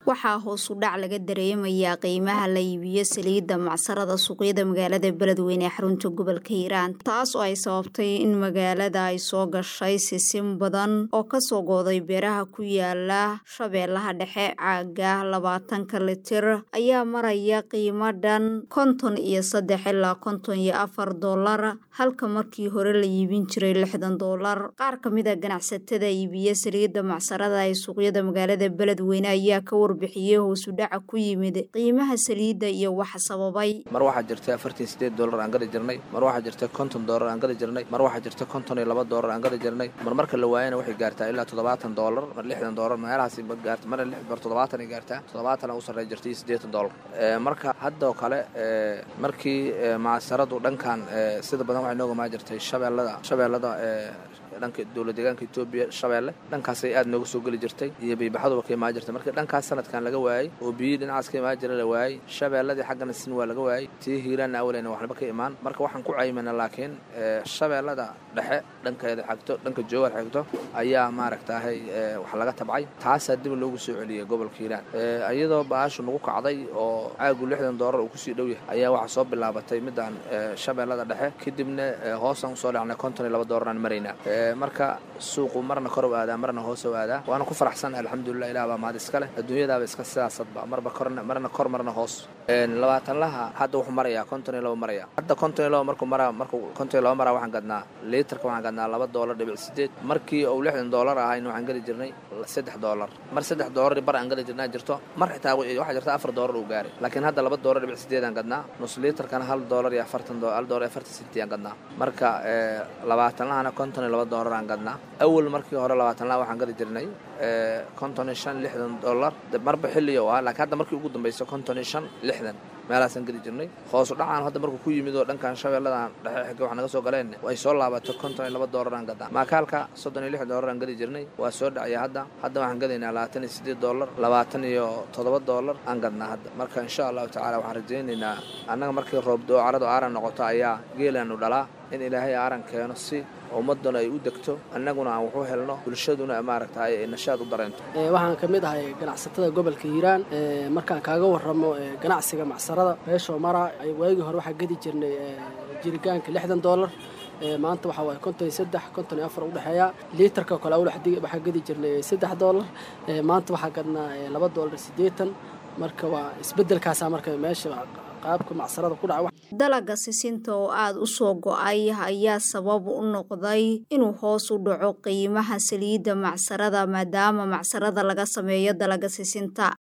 waxaa hoos u dhac laga dareemayaa qiimaha la iibiyo saliidda macsarada suuqyada magaalada beledweyne ee xarunta gobolka hiiraan taas oo ay sababtay in magaalada ay soo gashay sisin badan oo kasoo gooday beeraha ku yaala shabeellaha dhexe caaga labaatanka litir ayaa maraya qiimo dhan konton iyo saddex ilaa konton iyo afar doolar halka markii hore la iibin jiray lixdan doolar qaar ka mid a ganacsatada iibiya saliidda macsarada ee suuqyada magaalada beledweyne ayaa ka warbixiyey hoosu dhaca ku yimid qiimaha saliidda iyo waxa sababay mar waxaa jirta afartan sideed doolar aan gadi jirnay mar waxaa jirta konton doolar aan gadi jirnay mar waxaa jirta konton iyo laba doolar aan gadi jirnay mar marka la waayana waxay gaartaa ilaa toddobaatan doolar mar lixdan doolar meelahaasi ma gaarta mar mar toddobaatan ay gaartaa toddobaatan u sarreey jirtay siddeetan doolar marka haddoo kale markii macsaradu dhankan sida badan waxay nooga maa jirtay shabeellada shabeellada dhanka dowlad deegaanka etoobiya shabeelle dhankaasay aad nooga soo geli jirtay iyo biibaxaduba ka imaan jirtay marka dhankaas sanadkan laga waayey oo biyii dhinacaas ka imaan jira la waayey shabeelladii xaggana sin waa laga waayey tii hiiraanna awaleyna waxnaba ka imaan marka waxaan ku caymana laakiin shabeellada dhexe dhankeeda xigto dhanka joogaad xigto ayaa maaragtaahay wax laga tabcay taasaa dib loogu soo celiyey gobolka hiiraan iyadoo baashu nagu kacday oo caagu lixdan doolar uu kusii dhow yahay ayaa waxaa soo bilaabatay midaan shabeellada dhexe kadibna hoosaan usoo dhacnay konton iyo laba doolaraan maraynaa marka suuqu marna kor u aadaa marna hoos u aadaa waana ku faraxsan alxamdulilah ilah baa mahad iska leh adduunyadaaba iska sidaasadba marba kor marna kor marna hoos labaatanlaha hadda wuxuu marayaa konton iyo laba maraya hadda konton iyo laba markuu maraa markuu konton iyo laba maraa waxaan gadnaa liitarka waxaan gadnaa laba doolar dhibic sideed markii uu lixdan doolar ahayna waxaan geli jirnay saddex doolar mar saddex doolar bar aan geli jirnaa jirto mar xitaa waxaa jirta afar doolar uu gaaray laakiin hadda laba doolar dhibic sideed aan gadnaa nus liitarkana hal doolar iyo afartan hal doolar iyo afartan senti aan gadnaa marka labaatanlahana konton iyo laba doolar aan gadnaa awal markii hore labaatanlaha waxaan gadi jirnay konton iyo shan lixdan dollar marba xilliyo ah laakiin hadda markii ugu dambaysa konton iyo shan lixdan meelahaasaan geli jirnay hoosu dhacaan hadda markuu ku yimid oo dhankan shabeelladan dhexe xigga wax naga soo galeen ay soo laabato konton iyo laba doolar aan gadaa maakaalka soddon iyo lix doolar aan gadi jirnay waa soo dhacaya hadda hadda waxaan gadaynaa labaatan iyo siddeed doolar labaatan iyo toddoba doolar aan gadnaa hadda marka insha allahu tacala waxaan rajaynaynaa annaga markii roobdoo caradu aaran noqoto ayaa geelaanu dhalaa in ilaahay aaran keeno si ummaduna ay u degto annaguna aan waxu helno bulshaduna maaragta ay nashaad u dareento waxaan ka mid ahay ganacsatada gobolka hiiraan markaan kaaga warramo ganacsiga macsarada beeshoo mara waagii hore waxaa gedi jirnay jiritaanka lixdan doolar maanta waxaa waaye konton iyo saddex konton iyo afar udhexeeya liitarka kale waxaa gedi jirnay saddex doolar maanta waxaa gadnaa laba doolar siddeetan marka waa isbeddelkaasaa marka meesha qaabka macsarada ku dhaca dalaga sisinta oo aada u soo go-ay ayaa sabab u noqday inuu hoos u dhaco qiimaha saliidda macsarada maadaama macsarada laga sameeyo dalaga sisinta